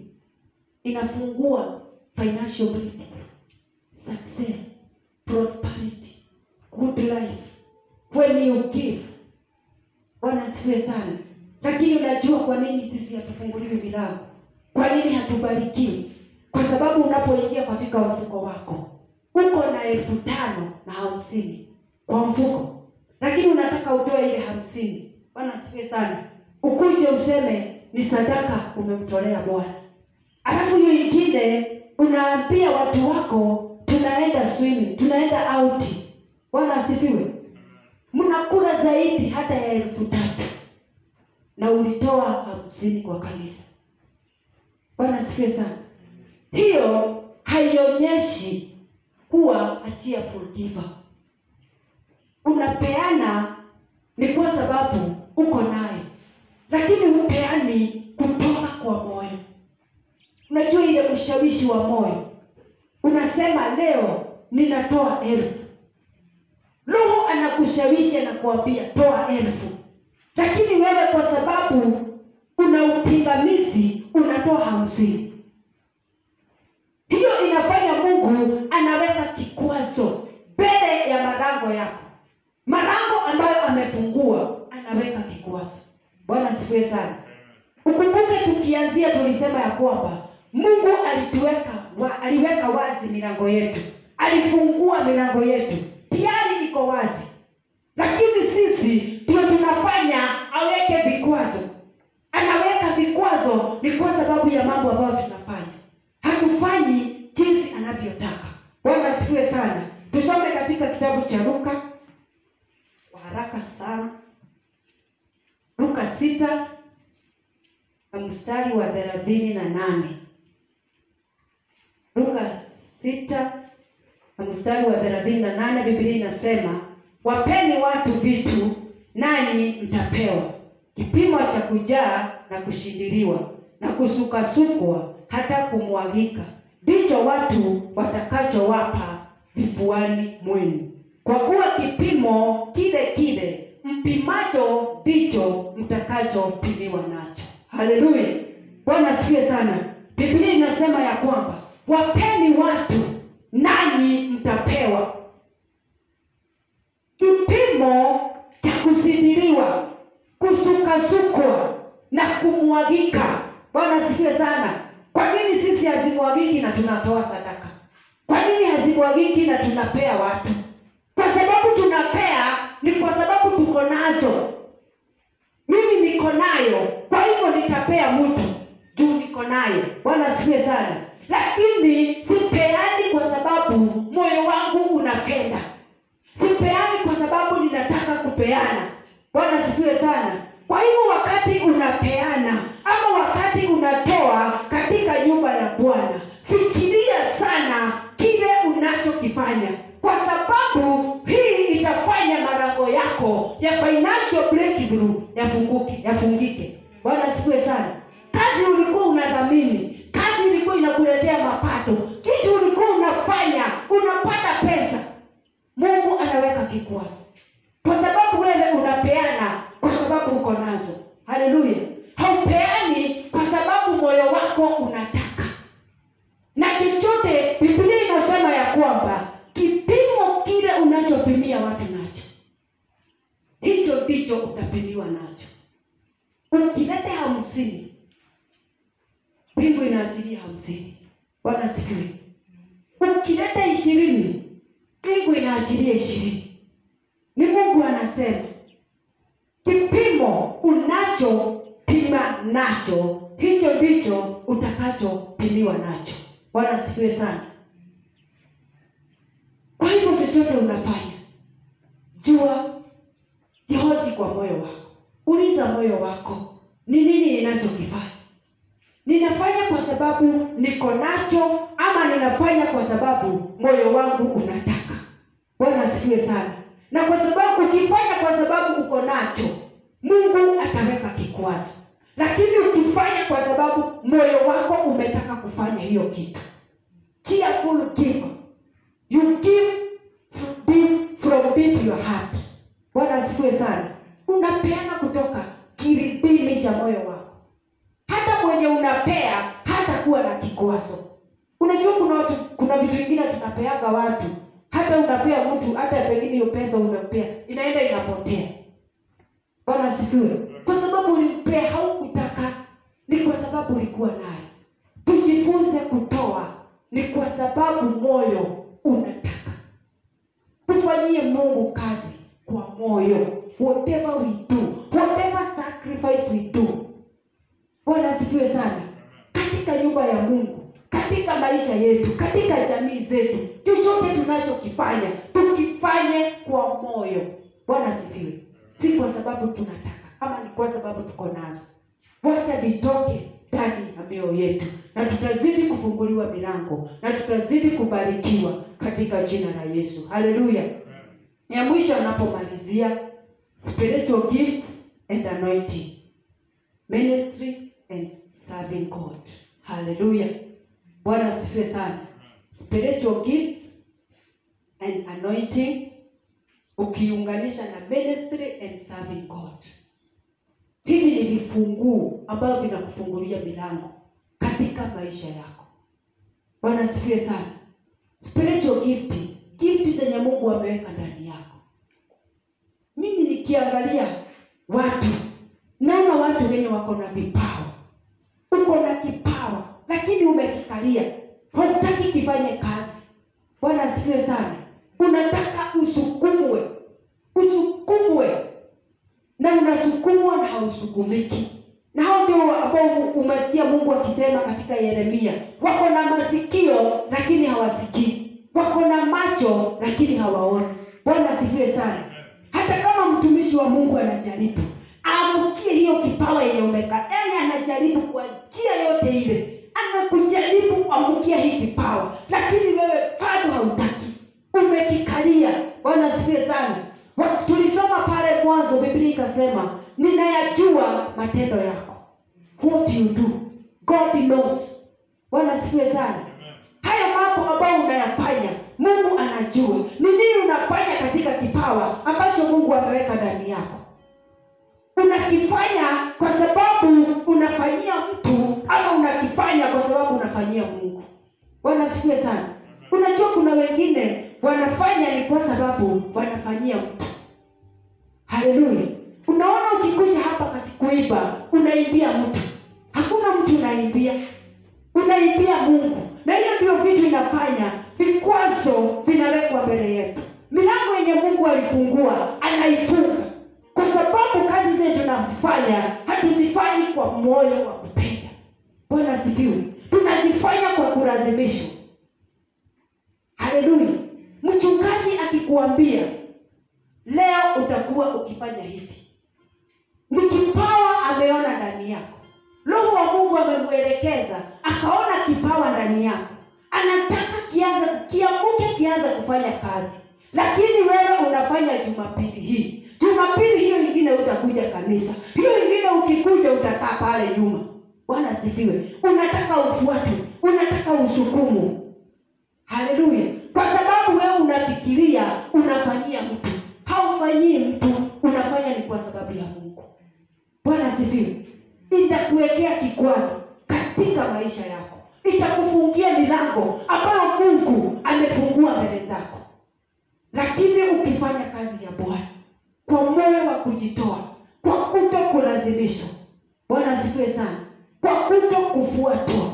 inafungua financial breakthrough, success, prosperity, good life when you give. Bwana asifiwe sana. Lakini unajua kwa nini sisi hatufunguliwi milango? Kwa nini hatubarikiwi? Kwa sababu unapoingia katika mfuko wako uko na elfu tano na hamsini kwa mfuko, lakini unataka utoe ile hamsini. Bwana asifiwe sana. Ukuje useme ni sadaka umemtolea Bwana, alafu hiyo ingine unaambia watu wako tunaenda swimming, tunaenda out. Bwana asifiwe. Mnakula zaidi hata ya elfu tatu na ulitoa hamsini kwa kanisa. Bwana asifiwe sana. Hiyo haionyeshi kuwa a cheerful giver. Unapeana ni kwa sababu uko nayo, lakini hupeani kutoka kwa moyo. Unajua ile ushawishi wa moyo, unasema leo ninatoa elfu. Roho anakushawishi anakuambia toa elfu, lakini wewe kwa sababu una upingamizi unatoa hamsini. Hiyo inafanya Mungu anaweka kikwazo mbele ya malango yako, malango ambayo amefungua, anaweka kikwazo. Bwana asifiwe sana. Ukumbuke tukianzia tulisema ya kwamba Mungu alituweka wa, aliweka wazi milango yetu, alifungua milango yetu, tayari iko wazi, lakini sisi ndio tunafanya aweke vikwazo. Anaweka vikwazo ni kwa sababu ya mambo ambayo tunafanya, hatufanyi jinsi anavyotaka. Bwana asifiwe sana. Tusome katika kitabu cha Luka kwa haraka sana, Luka sita na mstari wa thelathini na nane. Luka sita na mstari wa thelathini na nane Biblia inasema wapeni watu vitu nanyi mtapewa, kipimo cha kujaa na kushindiliwa na kusukasukwa hata kumwagika, ndicho watu watakachowapa vifuani mwenu, kwa kuwa kipimo kile kile mpimacho ndicho mtakachopimiwa nacho. Haleluya, Bwana asifiwe sana. Biblia inasema ya kwamba wapeni watu nanyi mtapewa, kipimo cha kusidiriwa, kusukasukwa na kumwagika. Bwana asifiwe sana. Kwa nini sisi hazimwagiki na tunatoa sadaka? Kwa nini hazimwagiki na tunapea watu? Kwa sababu tunapea ni kwa sababu tuko nazo. Mimi niko nayo, kwa hivyo nitapea mtu juu niko nayo. Bwana asifiwe sana. Lakini sipeani kwa sababu moyo wangu unapenda, sipeani kwa sababu ninataka kupeana. Bwana asifiwe sana. Kwa hivyo wakati unapeana ama wakati unatoa katika nyumba ya Bwana, fikiria sana kile unachokifanya, kwa sababu hii itafanya malango yako ya financial breakthrough yafunguke, yafungike. Bwana asifiwe sana. Kazi ulikuwa unadhamini, kazi ilikuwa inakuletea mapato, kitu ulikuwa unafanya unapata pesa, Mungu anaweka kikwazo kwa sababu wewe unapeana kwa sababu uko nazo. Haleluya! Haupeani kwa sababu moyo wako unataka, na chochote Biblia inasema ya kwamba kipimo kile unachopimia watu nacho, hicho ndicho utapimiwa nacho. Ukileta hamsini, mbingu inaachilia hamsini. Bwana sifiwe. Ukileta ishirini, mbingu inaachilia ishirini. Ni Mungu anasema kipimo unachopima nacho hicho ndicho utakachopimiwa nacho. Bwana asifiwe sana. Kwa hivyo chochote unafanya, jua, jihoji kwa moyo wako, uliza moyo wako, ni nini ninachokifanya? Ninafanya kwa sababu niko nacho ama ninafanya kwa sababu moyo wangu unataka? Bwana asifiwe sana na kwa sababu ukifanya kwa sababu uko nacho, Mungu ataweka kikwazo. Lakini ukifanya kwa sababu moyo wako umetaka kufanya hiyo kitu, cheerful giver, you give from deep, from deep your heart. Bwana asifiwe sana. Unapeana kutoka kilindini cha moyo wako. Hata mwenye unapea hata kuwa na kikwazo kikwazo unajua kuna watu kuna vitu vingine tunapeaga watu hata unapea mtu hata pengine hiyo pesa umempea inaenda inapotea bwana asifiwe kwa sababu ulimpea haukutaka ni kwa sababu ulikuwa naye tujifunze kutoa ni kwa sababu moyo unataka tufanyie mungu kazi kwa moyo whatever we do whatever sacrifice we do bwana asifiwe sana katika nyumba ya mungu katika maisha yetu katika jamii zetu chochote tunachokifanya tukifanye kwa moyo bwana asifiwe si kwa sababu tunataka ama ni kwa sababu tuko nazo wacha vitoke ndani ya mioyo yetu na tutazidi kufunguliwa milango na tutazidi kubarikiwa katika jina la yesu haleluya ya mwisho anapomalizia spiritual gifts and anointing ministry and serving god haleluya bwana asifiwe sana spiritual gifts and anointing ukiunganisha na ministry and serving god hivi ni vifunguu ambavyo vinakufungulia milango katika maisha yako bwana asifiwe sana spiritual gift gift zenye mungu ameweka ndani yako mimi nikiangalia watu naona watu wenye wako na vipawa uko na kipawa lakini umekikalia hautaki kifanye kazi bwana asifiwe sana unataka usukumwe usukumwe na unasukumwa na hausukumiki na hao ndio ambao umesikia mungu akisema katika yeremia wako na masikio lakini hawasikii wako na macho lakini hawaoni bwana asifiwe sana hata kama mtumishi wa mungu anajaribu aamkie hiyo kipawa yenye umeka yani anajaribu kwa njia yote ile anakujaribu amkia hii kipawa lakini wewe bado hautaki umekikalia bwana asifiwe sana Wa- tulisoma pale mwanzo biblia ikasema ninayajua matendo yako what you do god knows bwana asifiwe sana hayo mambo ambayo unayafanya mungu anajua ni nini unafanya katika kipawa ambacho mungu ameweka ndani yako unakifanya kwa sababu unafanyia mtu ama unakifanya kwa sababu unafanyia mungu bwana asifiwe sana unajua kuna wengine wanafanya ni kwa sababu wanafanyia mtu haleluya unaona ukikuja hapa kati kuiba unaimbia mtu hakuna mtu unaimbia unaimbia mungu na hiyo ndio vitu inafanya vikwazo vinawekwa mbele yetu milango yenye mungu alifungua anaifunga kwa sababu kazi zetu tunazifanya hatuzifanyi kwa moyo wa kupenda bwana asifiwe tunazifanya kwa kulazimishwa haleluya mchungaji akikuambia leo utakuwa ukifanya hivi ni kipawa ameona ndani yako roho wa mungu amemwelekeza akaona kipawa ndani yako anataka kianze kiamuke kianze kufanya kazi lakini wewe unafanya jumapili hii jumapili hiyo ingine utakuja kanisa hiyo ingine ukikuja utakaa pale nyuma bwana asifiwe unataka ufuatwe unataka usukumu haleluya kwa sababu wewe unafikiria unafanyia mtu haufanyii mtu unafanya ni kwa sababu ya mungu bwana asifiwe itakuwekea kikwazo katika maisha yako itakufungia milango ambayo mungu amefungua mbele zako lakini ukifanya kazi ya bwana kwa moyo wa kujitoa kwa kuto kulazimishwa bwana asifiwe sana kwa kuto kufuatwa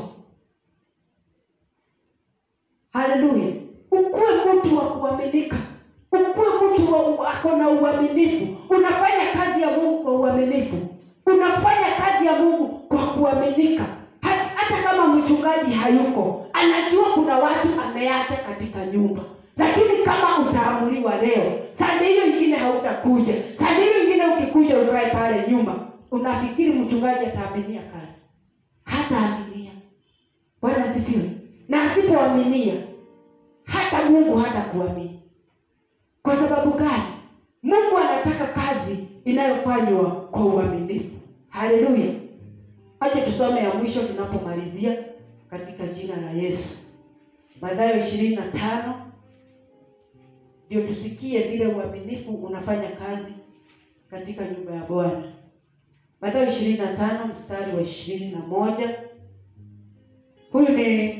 haleluya ukuwe mtu wa kuaminika ukuwe mtu wa- ako na uaminifu unafanya kazi ya mungu kwa uaminifu unafanya kazi ya mungu kwa kuaminika hata, hata kama mchungaji hayuko anajua kuna watu ameacha katika nyumba lakini kama utaamuliwa leo sande hiyo ingine hautakuja sande hiyo ingine ukikuja ukae pale nyuma unafikiri mchungaji ataaminia kazi hataaminia bwana asifiwe na asipoaminia hata mungu hata kuamini kwa sababu gani mungu anataka kazi inayofanywa kwa uaminifu haleluya acha tusome ya mwisho tunapomalizia katika jina la yesu mathayo ishirini na tano ndio tusikie vile uaminifu unafanya kazi katika nyumba ya bwana mathayo ishirini na tano mstari wa ishirini na moja huyu ni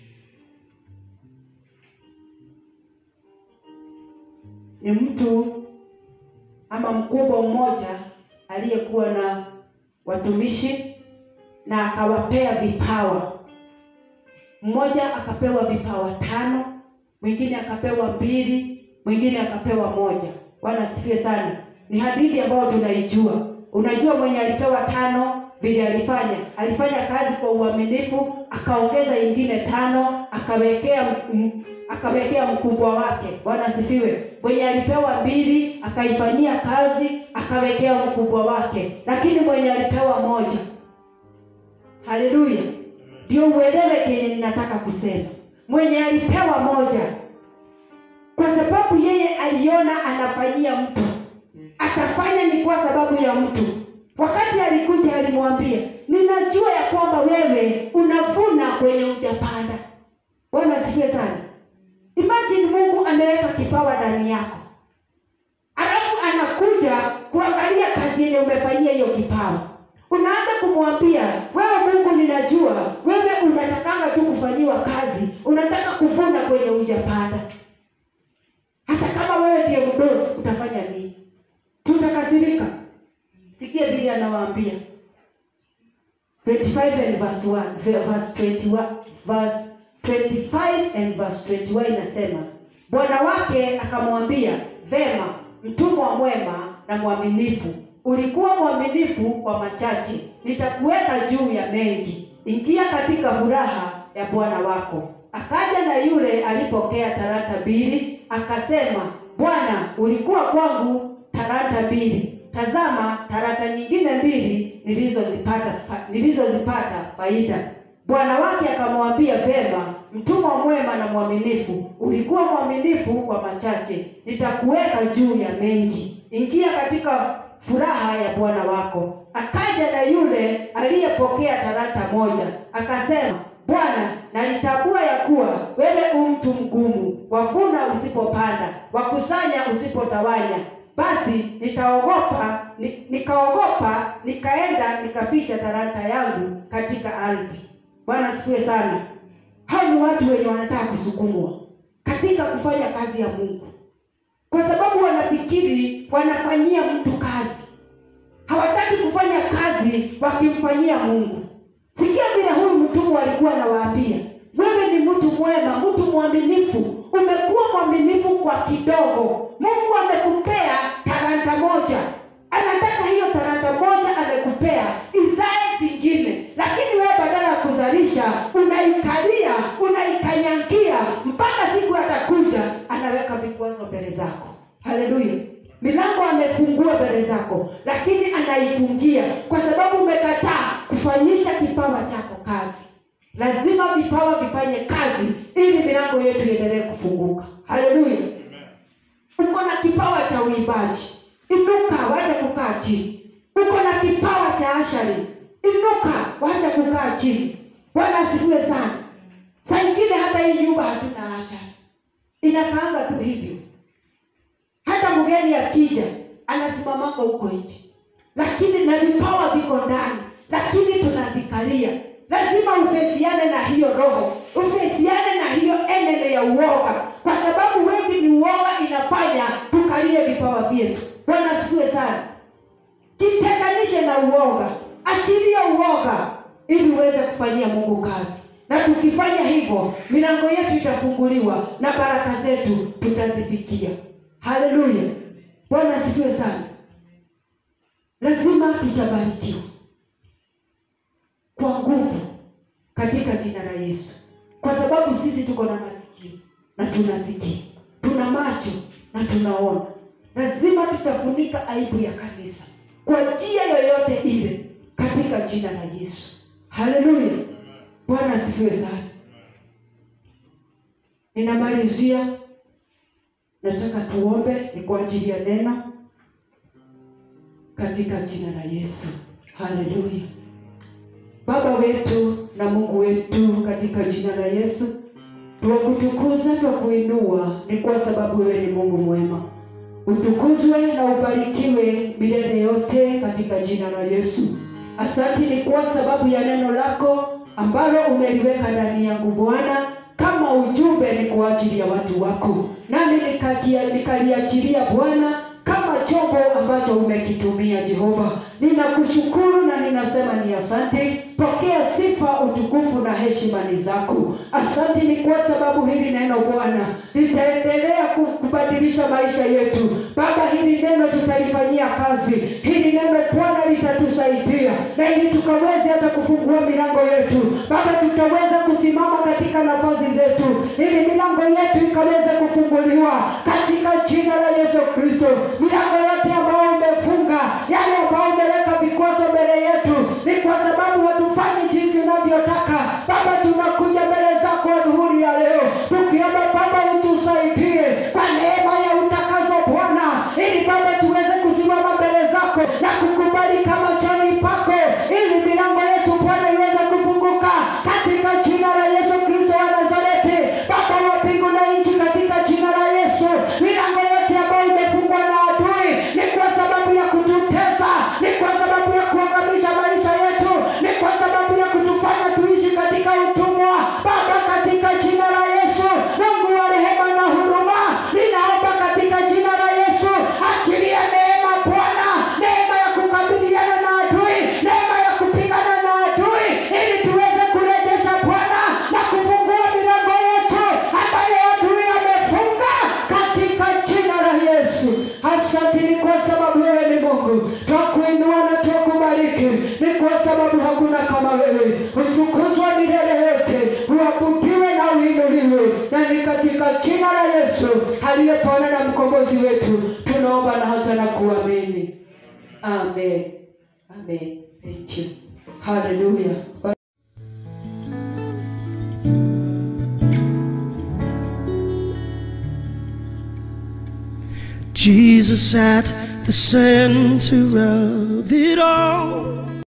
ni mtu ama mkubwa mmoja aliyekuwa na watumishi na akawapea vipawa mmoja akapewa vipawa tano mwingine akapewa mbili mwingine akapewa moja bwana asifiwe sana ni hadithi ambayo tunaijua unajua mwenye alipewa tano vile alifanya alifanya kazi kwa uaminifu akaongeza ingine tano akawekea m- akawekea mkubwa wake bwana asifiwe mwenye alipewa mbili akaifanyia kazi akawekea mkubwa wake lakini mwenye alipewa moja haleluya ndio uelewe kenye ninataka kusema mwenye alipewa moja kwa sababu yeye aliona anafanyia mtu atafanya ni kwa sababu ya mtu wakati alikuja alimwambia ninajua ya kwamba wewe unavuna kwenye ujapanda bwana asifiwe sana imagine mungu ameweka kipawa ndani yako alafu anakuja kuangalia kazi yenye umefanyia hiyo kipawa unaanza kumwambia wewe mungu ninajua wewe unatakanga tu kufanyiwa kazi unataka kuvuna kwenye ujapanda hata kama wewe ndiye mdosi utafanya nini tutakasirika sikia vile anawaambia 25 and verse 1 verse 21 verse 25 and verse 21 inasema bwana wake akamwambia vema mtumwa mwema na mwaminifu ulikuwa mwaminifu kwa machache nitakuweka juu ya mengi ingia katika furaha ya bwana wako akaja na yule alipokea talanta mbili akasema bwana ulikuwa kwangu talanta mbili tazama talanta nyingine mbili nilizozipata fa- nilizozipata faida bwana wake akamwambia vema mtumwa mwema na mwaminifu ulikuwa mwaminifu kwa machache nitakuweka juu ya mengi ingia katika furaha ya bwana wako akaja na yule aliyepokea talanta moja akasema bwana nalitambua ya kuwa wewe u mtu mgumu wavuna usipopanda wakusanya usipotawanya basi nitaogopa ni, nikaogopa nikaenda nikaficha talanta yangu katika ardhi bwana asifiwe sana hao ni watu wenye wanataka kusukumwa katika kufanya kazi ya mungu kwa sababu wanafikiri wanafanyia mtu kazi hawataki kufanya kazi wakimfanyia mungu sikia vile huyu mtumwa alikuwa anawaambia wewe ni mtu mwema mtu mwaminifu umekuwa mwaminifu kwa kidogo mungu amekupea talanta moja anataka hiyo talanta moja amekupea izae zingine lakini wewe badala ya kuzalisha unaikalia unaikanyangia mpaka siku atakuja anaweka vikwazo mbele zako haleluya milango amefungua mbele zako lakini anaifungia kwa sababu umekataa kufanyisha kipawa chako kazi lazima vipawa vifanye kazi ili milango yetu iendelee kufunguka haleluya uko na kipawa cha uimbaji inuka wacha kukaa chini uko na kipawa cha ashari inuka wacha kukaa chini bwana asifiwe sana saa ingine hata hii nyumba hatuna ashas inakaanga tu hivyo hata mgeni akija anasimamanga huko nje lakini na vipawa viko ndani lakini tunavikalia lazima ufesiane na hiyo roho ufesiane na hiyo eneme ya uoga kwa sababu wengi ni uoga inafanya tukalie vipawa vyetu bwana asifiwe sana jitenganishe na uoga achilia uoga ili uweze kufanyia mungu kazi na tukifanya hivyo milango yetu itafunguliwa na baraka zetu tutazifikia haleluya bwana asifiwe sana lazima tutabarikiwa kwa nguvu katika jina la yesu kwa sababu sisi tuko na masikio na tunasikia tuna macho na tunaona lazima tutafunika aibu ya kanisa kwa njia yoyote ile katika jina la yesu haleluya bwana asifiwe sana ninamalizia nataka tuombe ni kwa ajili ya neno katika jina la yesu haleluya baba wetu na mungu wetu katika jina la yesu twakutukuza twakuinua ni kwa sababu wewe ni mungu mwema utukuzwe na ubarikiwe milele yote katika jina la yesu asanti ni kwa sababu ya neno lako ambalo umeliweka ndani yangu Bwana, kama ujumbe ni kwa ajili ya watu wako, nami nikatia- nikaliachilia Bwana kama chombo ambacho umekitumia Jehova. Ninakushukuru na ninasema ni asante. Pokea sifa, utukufu na heshima ni zako. Asante ni kwa sababu hili neno Bwana litaendelea ku- kubadilisha maisha yetu. Baba, hili neno tutalifanyia kazi. Hili neno Bwana litatusaidia na ili tukaweze hata kufungua milango yetu. Baba, tutaweza kusimama katika nafasi zetu ili milango yetu ikaweze kufunguliwa katika jina la Yesu Kristo. Milango yote ambayo umefunga, yale ambayo umeweka vikwazo mbele yetu, ni kwa sababu hatufanyi jinsi unavyotaka. Baba, tunakuja mbele zako adhuhuri ya leo tukiomba Baba utusaidie kwa neema ya utakaso Bwana, ili Baba tuweze kusimama mbele zako na kukubali kama chani pako, ili milango yetu Bwana iweze kufunguka katika jina la Yesu Kristo wa Nazareti. Baba wa mbingu na nchi, katika jina la Yesu, milango yote ambayo imefungwa na adui ni kwa sababu ya kututesa, ni kwa sababu ya kuangamisha maisha yetu, ni kwa sababu ya kutufanya tuishi katika utumwa. Baba, katika jina la Yesu, Mungu wa rehema na huruma, ninaomba katika jina la Yesu, achilia neema Bwana, neema ya kukabiliana na adui, neema ya kupigana na adui, ili tuweze kurejesha Bwana na kufungua milango yetu ambayo adui amefunga katika jina la Yesu. Asante ni kwa sababu wewe ni Mungu, twakuinua na twakubariki, ni kwa sababu hakuna kama wewe. Utukuzwa milele yote, uabudiwe na uinuliwe, na ni katika jina la Yesu aliyepona na mkombozi wetu tunaomba na hata na kuamini. Amen. Amen. Thank you. Hallelujah. Jesus at the center of it all.